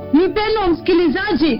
mpendo msikilizaji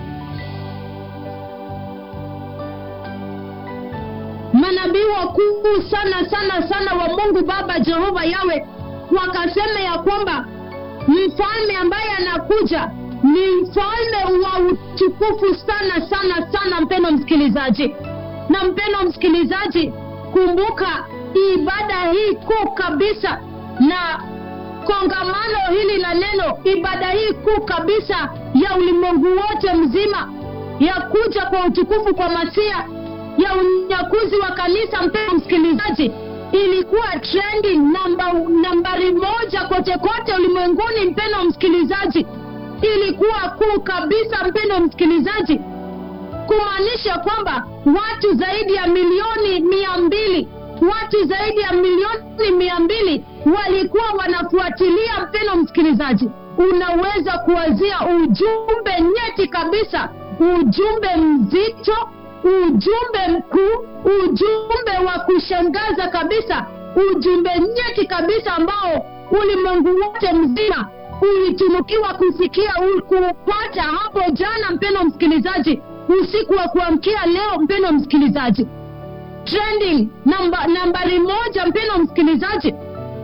manabii wakuu sana sana sana wa mungu baba jehova yawe wakasema ya kwamba mfalme ambaye anakuja ni mfalme wa utukufu sana sana sana mpendo msikilizaji na mpendo msikilizaji kumbuka ibada hii kuu kabisa na kongamano hili la neno ibada hii kuu kabisa ya ulimwengu wote mzima ya kuja kwa utukufu kwa masia ya unyakuzi wa kanisa mpendo msikilizaji ilikuwa trendi namba, nambari moja kote kote ulimwenguni mpendo msikilizaji ilikuwa kuu kabisa mpendo msikilizaji kumaanisha kwamba watu zaidi ya milioni mia mbili watu zaidi ya milioni mia mbili walikuwa wanafuatilia mpendo msikilizaji unaweza kuwazia ujumbe nyeti kabisa ujumbe mzito ujumbe mkuu ujumbe wa kushangaza kabisa ujumbe nyeti kabisa ambao ulimwengu wote mzima ulitunukiwa kusikia kupata hapo jana mpendo msikilizaji usiku wa kuamkia leo mpendo msikilizaji trending namba, nambari moja mpendo msikilizaji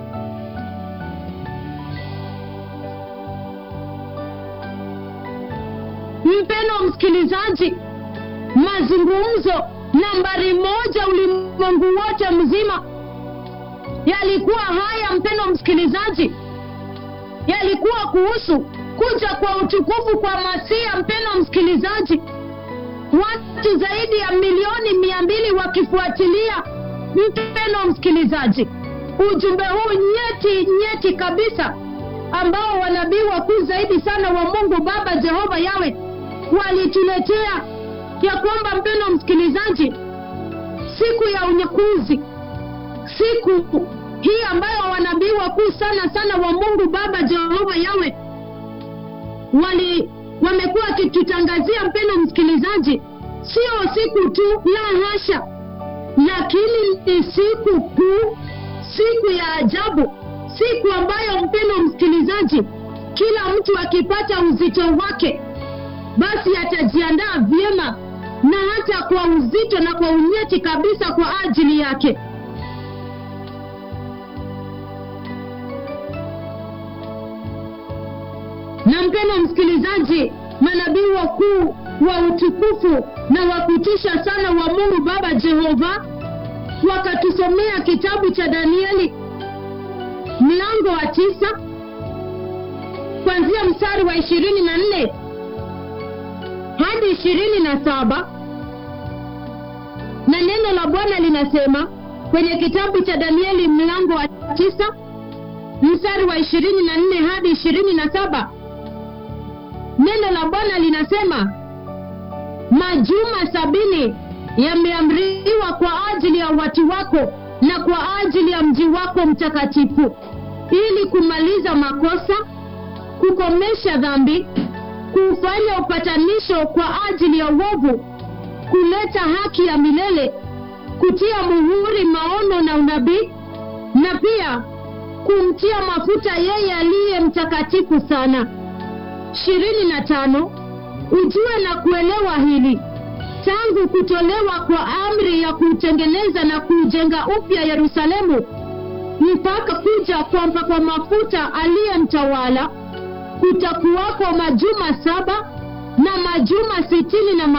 mpendo msikilizaji mazungumzo nambari moja ulimwengu wote mzima yalikuwa haya mpendo msikilizaji yalikuwa kuhusu kuja kwa utukufu kwa masia mpendo msikilizaji watu zaidi ya milioni mia mbili wakifuatilia mpendo msikilizaji ujumbe huu nyeti nyeti kabisa ambao wanabii wakuu zaidi sana wa mungu baba jehova yawe walituletea ya kwamba mpendo msikilizaji siku ya unyakuzi siku hii ambayo wanabii wakuu sana sana wa mungu baba jehova yawe wali wamekuwa wakitutangazia mpendo msikilizaji sio siku tu la hasha lakini ni siku kuu siku ya ajabu siku ambayo mpendo msikilizaji kila mtu akipata uzito wake basi atajiandaa vyema na hata kwa uzito na kwa unyeti kabisa kwa ajili yake na mpendo msikilizaji manabii wakuu wa utukufu na wa kutisha sana wa mungu baba jehova wakatusomea kitabu cha danieli mlango wa tisa kuanzia mstari wa ishirini na nne hadi ishirini na saba na neno la bwana linasema kwenye kitabu cha danieli mlango wa tisa mstari wa ishirini na nne hadi ishirini na saba neno la bwana linasema majuma sabini yameamriwa kwa ajili ya watu wako na kwa ajili ya mji wako mtakatifu ili kumaliza makosa kukomesha dhambi kufanya upatanisho kwa ajili ya uovu kuleta haki ya milele kutia muhuri maono na unabii na pia kumtia mafuta yeye aliye mtakatifu sana ishirini na tano ujue na kuelewa hili tangu kutolewa kwa amri ya kuutengeneza na kuujenga upya yerusalemu mpaka kuja kwa mpakwa mafuta aliye mtawala kutakuwako majuma saba na majuma sitini na